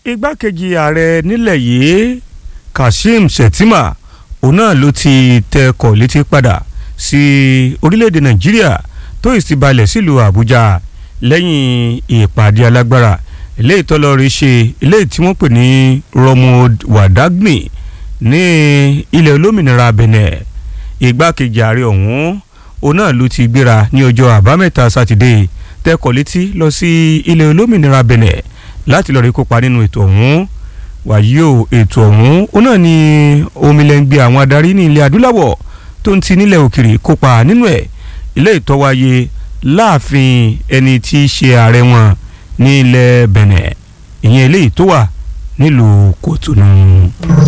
igbákejì ààrẹ nílẹ̀ yìí Kashim Shettima òun náà ló ti tẹkọ̀ létí padà sí orílẹ̀-èdè Nàìjíríà tó sì balẹ̀ sílùú Àbújá lẹ́yìn ìpàdé alágbára eléyìí tọ́lọ́rí ṣe eléyìí tí wọ́n pè ní Romod Wadagni ní ilẹ̀ olómìnira Benin igbákejì ààrẹ ọ̀hún òun náà ló ti gbéra ní ọjọ́ àbámẹ́ta sátidé tẹkọ̀ létí lọ sí ilẹ̀ olómìnira Benin láti lọ́ọ́ rí kópa nínú ètò ọ̀hún wàyí o ètò ọ̀hún ó náà ní omilẹ̀ngbẹ àwọn adarí ní ilẹ̀ adúláwọ̀ tó ń ti nílẹ̀ òkèrè kópa nínú ẹ̀ ilé ìtọ́wáyé láàfin ẹni tí í ṣe ààrẹ wọn ní ilẹ̀ Benin ìyẹn eléyìí tó wà nílùú Kòtónú.